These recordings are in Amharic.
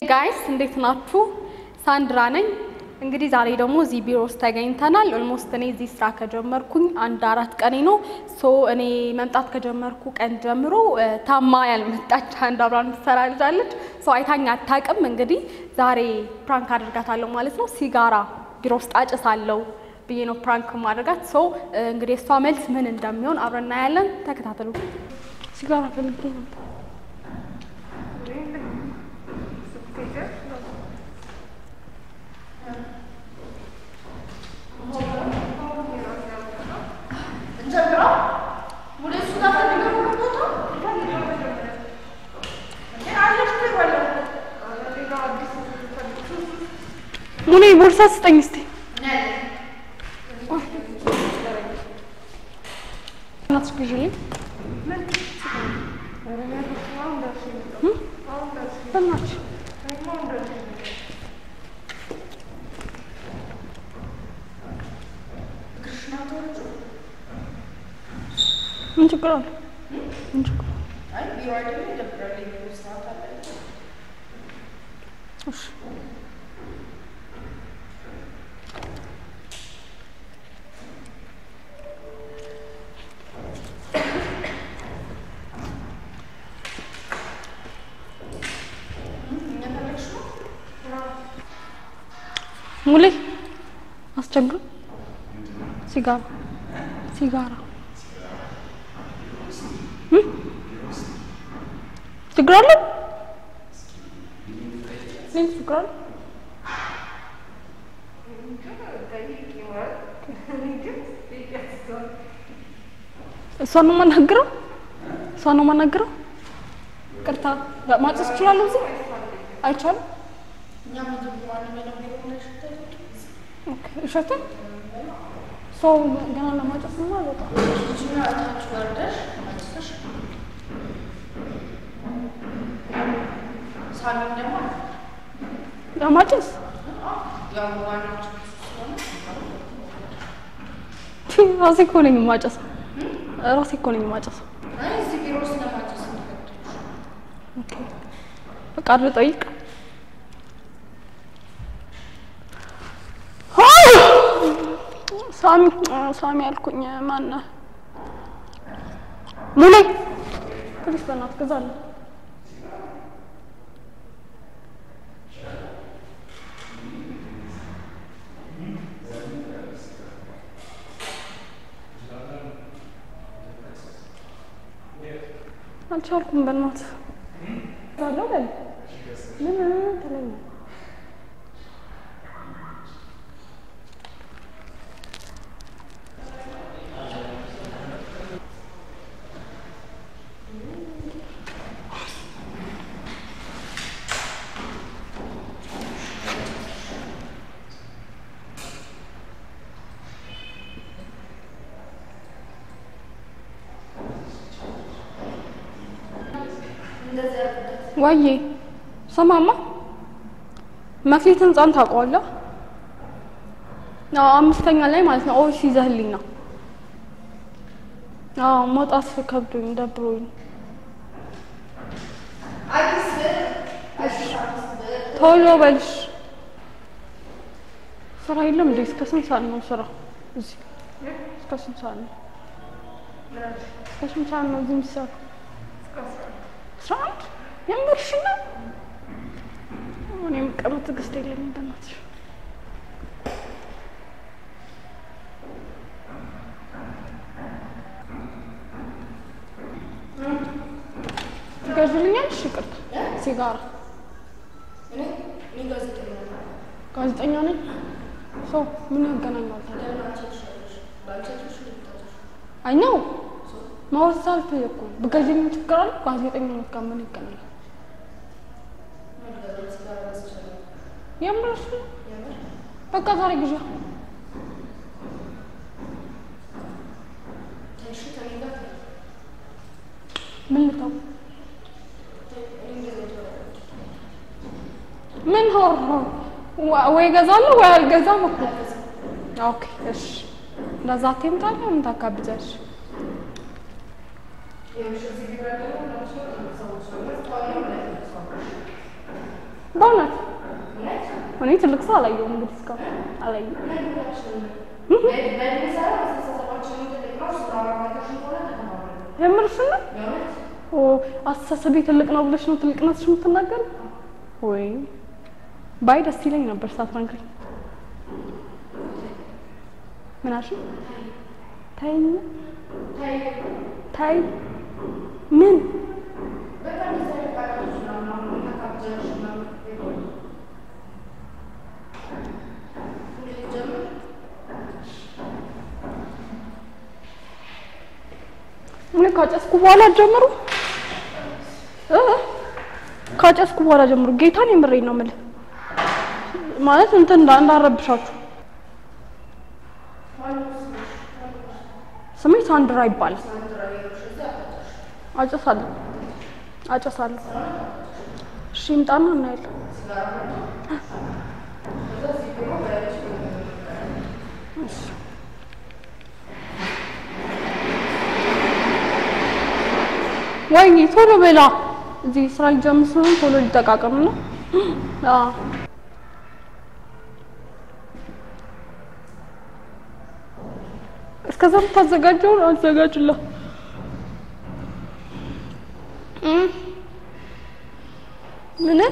ጋይስ እንዴት ናችሁ? ሳንድራ ነኝ። እንግዲህ ዛሬ ደግሞ እዚህ ቢሮ ውስጥ ተገኝተናል። ኦልሞስት እኔ እዚህ ስራ ከጀመርኩኝ አንድ አራት ቀኔ ነው። ሶ እኔ መምጣት ከጀመርኩ ቀን ጀምሮ እ፣ ታማ ያልመጣች አንድ አብራን የምትሰራ ልጅ አለች። ሶ አይታኝ አታውቅም። እንግዲህ ዛሬ ፕራንክ አድርጋታለሁ ማለት ነው። ሲጋራ ቢሮ ውስጥ አጭሳለሁ ብዬ ነው ፕራንክ ማድረጋት። ሶ እ፣ እንግዲህ እሷ መልስ ምን እንደሚሆን አብረን እናያለን። ተከታተሉ። ሲጋራ ፈልጌ ነበር። ሙኔ ቦርሳ ስጠኝ እስቲ። እናትሽ ግዢልኝ። እም? በእናትሽ ምን ችግር አለ? ምን ችግር አለ? እሺ ሙሌ አስቸግር ሲጋራ ሲጋራ እም? ችግር አለ? ምን ችግር አለ? እሷን ነው የማናግረው? እሷን ነው የማናግረው? ቅርታ ማጨስ እችላለሁ እዚህ አይቻልም? ኦኬ፣ እሸትን ሰው ገና ለማጨስ ነው ማለት ነው። ለማጨስ ራሴ እኮ ነኝ የማጨሰው። ራሴ እኮ ነኝ የማጨሰው። ኦኬ፣ ፈቃድ ልጠይቅ። ሳሚ ሳሚ አልኩኝ። ማነህ ሙሌ ፕሊስ በእናትህ ግዛልኝ። አልቻልኩም። በእናትህ እገዛለሁ በል ምን ተለኝ ዋዬ ሰማማ መክሊት ህንጻን ታውቀዋለህ? አዎ አምስተኛ ላይ ማለት ነው። ኦፊስ ይዘህልኝ ነው። አዎ መውጣት ከብዶኝ ደብሮኝ ቶሎ በልሽ። ስራ የለም እንዴ? እስከ ስንት ሰዓት ነው ስራ እዚህ? እስከ ስንት ሰዓት ነው? እስከ ስንት ሰዓት ነው እዚህ የሚሰራው? አስራ አንድ የምርሽ ነው? እኔ የምቀመጥ ትዕግስት የለኝም በእናትሽ። ትገዥልኛለሽ? ይቅርታ ሲጋራ ጋዜጠኛ ነኝ። ሰው ምን ያገናኛል ታዲያ? አይ ነው ማውራት አልፈለኩም። ብገዥልኝ ችግር አለ? ጋዜጠኝነት ጋር ምን ይገናኛል? የምርሽ ነው? በቃ ዛሬ ግዢ። ምን ልተው? ምን ሆር ወይ እገዛለሁ ወይ አልገዛም እኮ። ኦኬ እሺ፣ እንደዛ አትይምታለህ። ምን ታካብጃለሽ? በእውነት እኔ ትልቅ ሰው አላየሁም። እንግዲህ እስካሁን አላየሁም። የምርሽን ነው? ኦ አስተሳሰቤ ትልቅ ነው ብለሽ ነው ትልቅነትሽ የምትናገር? ወይ ባይ ደስ ይለኝ ነበር ሳትነግሪኝ። ምን አልሽኝ? ተይኝ ታይ ምን እኔ ካጨስኩ በኋላ ጀምሩ እ ካጨስኩ በኋላ ጀምሩ። ጌታን የምሬን ነው የምልህ። ማለት እንትን እንዳ እንዳረብሻችሁ። ስሜ ሳንድራ ይባላል። አጨሳለሁ አጨሳለሁ። እሺ ይምጣና እናያለን። እሺ ወይኔ ቶሎ በላ። እዚህ ስራ ሊጀምር ስለሆነ ቶሎ ሊጠቃቀም ነው። አዎ እስከዛ የምታዘጋጀውን አዘጋጅላ። ምን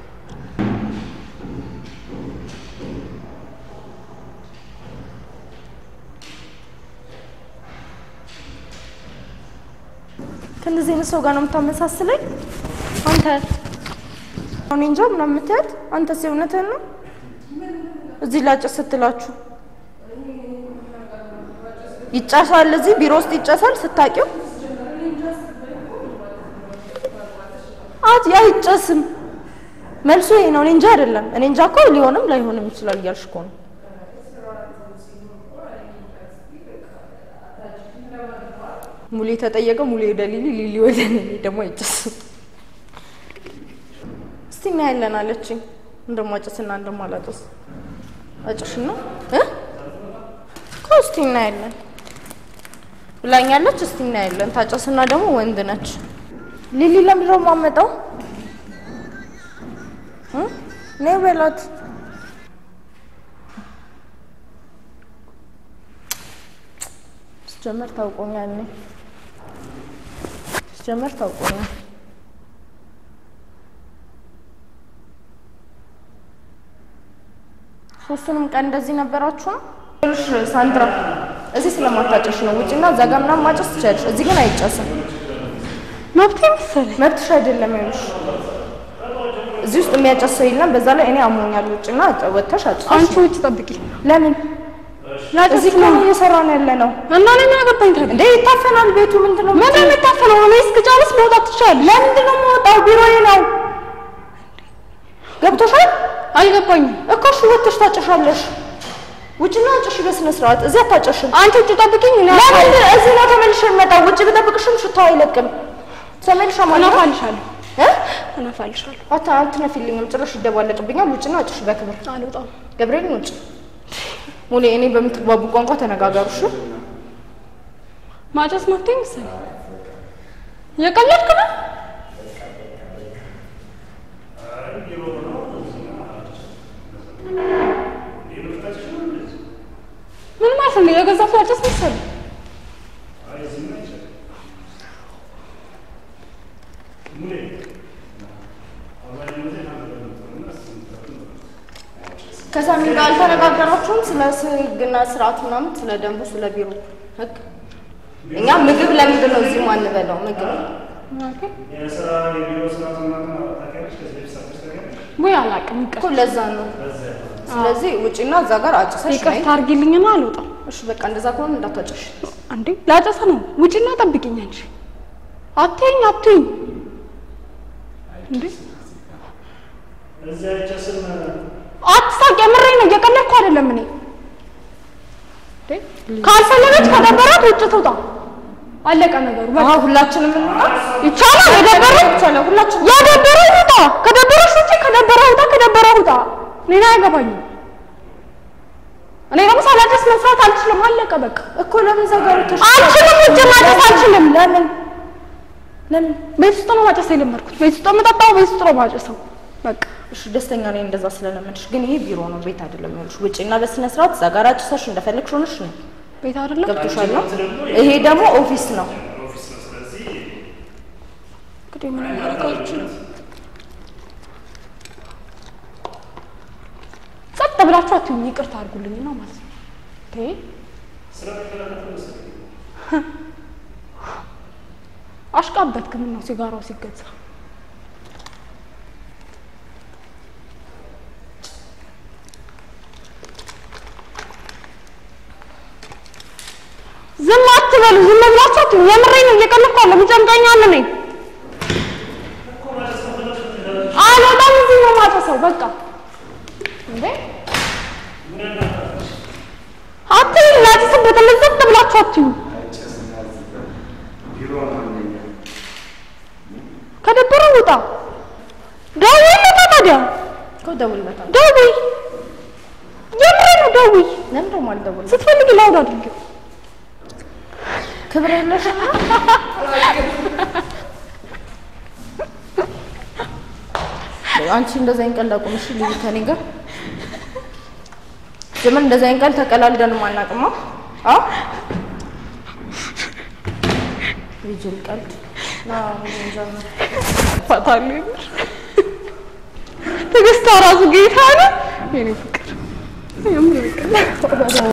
ከእንደዚህ አይነት ሰው ጋር ነው የምታመሳስለኝ? አንተ እኔ እንጃ ምናምን የምትያት አንተስ የእውነትህን ነው? እዚህ ላጨስ ስትላችሁ ይጨሳል፣ እዚህ ቢሮ ውስጥ ይጨሳል ስታቂው አት ያ አይጨስም። መልሱ ይሄ ነው። እኔ እንጃ አይደለም። እኔ እንጃ እኮ ሊሆንም ላይሆንም ይችላል እያልሽ እኮ ነው። ሙሌ ተጠየቀ፣ ሙሌ ወደ ሊሊ፣ ሊሊ ወደ እኔ ደግሞ አይጨስም። እስቲ እናያለን አለችኝ። እንደማጨስና እንደማላጨስ አጭሽና እ እኮ እስቲ እናያለን ብላኛለች። እስቲ እናያለን። ታጨስና ደግሞ ወንድ ነች። ሊሊ ለምንድን ነው የማመጣው? እ ነይ በላት ስጀመር ታውቆኛል። እኔ ስጀመር ታውቆኛል። ሶስቱንም ቀን እንደዚህ ነበራችሁ ነው? ይኸውልሽ ሳንድራ እዚህ ስለማታጨሽ ነው። ውጭና እዛ ጋር ምናምን ማጨስ ትችያለሽ። እዚህ ግን አይጨስም። መብቴ መሰለኝ። መብትሽ አይደለም። ይኸውልሽ እዚህ ውስጥ የሚያጨስ ሰው የለም። በዛ ላይ እኔ አሞኛል። ውጭና ወጥተሽ አጭስ። አንቺ ውጭ ጠብቂ። ለምን እዚህ እኮ ነው እየሰራን ያለ ነው እና እኔ ምን አገባኝ ታዲያ? እንዴ? ይታፈናል ቤቱ። ምንድን ነው ምን ነው የሚታፈነው? እኔ እስክጨርስ መውጣት ትችላለሽ። ለምንድን ነው የምወጣው? ቢሮዬ ነው። ገብቶሻል አልገባኝም። እኮ እሺ፣ ወጥተሽ ታጨሻለሽ። ውጭና አጭሽ በስነ ስርዓት። እዚህ አታጨሽም። አንቺ ውጭ ጠብቂኝ። እኔ ለምን እዚህ ነው ተመልሼ የምመጣው? ውጭ ብጠብቅሽም ሽታው አይለቅም። ተመልሻ ማለት ነው እነፋልሻለሁ እ እነፋልሻለሁ። አታ አትነፊልኝም። ጭራሽ ይደባለቅብኛል። ውጭና አጭሽ በክብር አልወጣም። ገብርኤል ውጭ። ሙሌ እኔ በምትግባቡ ቋንቋ ተነጋገሩ። እሺ ማጨስ መብቴ መሰለኝ። እየቀለድክ ነው? ምን ማለት ነው? የገዛ ሰው ያጨስ መሰለኝ። ከሳሚ ጋር አልተነጋገራችሁም? ስለ ህግና ስርዓት ምናምን፣ ስለ ደንቡ፣ ስለ ቢሮ ህግ። እኛ ምግብ ለምንድን ነው እዚህ ማንበላው? ምግብ የስራ የቢሮ ስርዓት ምናምን ታውቂያለሽ? ከዚህ በፊት ሰርተሽ ታውቂያለሽ? ወይ አላውቅም። ይቅር እኮ ለዛ ነው። ስለዚህ ውጭና እዛ ጋር አጭሰሽ ነይ። ይቅርታ አድርጊልኝና አልወጣም። እሺ በቃ እንደዛ ከሆነ እንዳታጨሽ። አንዴ ላጨሰ ነው። ውጭና ጠብቂኝ አንቺ። አትይኝ አትይኝ እንዴ እዚህ አይጨስም። አትሳቅ። የምሬን ነው። እየቀለድኩ አይደለም። እኔ እንዴ ካልፈለገች ከደበራት ውጭ ትውጣ። አለቀ ነገሩ። በቃ አዎ ሁላችንም እንውጣ። ይቻላል። የደበረው ይቻላል። ሁላችንም የደበረው ውጣ። ከደበረሽ ውጪ፣ ከደበረው ውጣ፣ ከደበረው ውጣ። እኔን አያገባኝም። እኔ ደግሞ ሳላጨስ መስራት አልችልም። አለቀ በቃ። እኮ ለምን እዛ ጋር ወጥተሽ አልችልም። ውጭ ማጨስ አልችልም። ለምን ለምን ቤት ውስጥ ነው ማጨስ የለመድኩት። ቤት ውስጥ የምጠጣው፣ ቤት ውስጥ ነው ማጨሰው። በቃ እሺ ደስተኛ ነኝ እንደዛ ስለለመድሽ። ግን ይሄ ቢሮ ነው፣ ቤት አይደለም። ይኸውልሽ ውጪና በስነ ስርዓት እዛ ጋር አጭሰሽ እንደፈለግሽ ሆነሽ ነው ቤት አይደለም ገብቶሻል ነው። ይሄ ደግሞ ኦፊስ ነው። ኦፊስ ነው። ስለዚህ እንግዲህ ምን ማድረግ አልችልም። ጸጥ ብላችሁ አትሁኝ፣ ይቅርታ አድርጉልኝ ነው ማለት ነው። ኦኬ ስራ ተከላከለ መሰለኝ። አሽቃበትክ። ምን ነው ሲጋራው ሲገዛ ዝም አትበሉ። ዝም ብላችሁ አትሁኝ። የምሬን ነው፣ እየቀለድኩ አይደለም። ይጨንቀኛል። እኔ አልወጣም። እዚህ ነው የማጨሰው። በቃ እንዴ አትሁኝ። ላጭስበት። ዝም ብላችሁ አትሁኝ። ቢሮ ነው አንደኛ። ከደበረ ውጣ። ደውይለታ ታዲያ እኮ እደውልለታለሁ። ደውይ። የምሬን ነው ደውይ። ለምን ደግሞ አልደውልም? ስትፈልጊ ላውድ አድርጊው። ክብር የለሽ አንቺ እንደዛ ይንቀል ላቁም። እሺ ልዩ ከኔ ጋር ጀመር እንደዛ ይንቀል ተቀላልደን አናውቅማ። አዎ ይጅል ቀልድ ና ጀመር ፈታሉ የምር ትዕግስቷ ራሱ ጌታ ነው የኔ ፍቅር የምር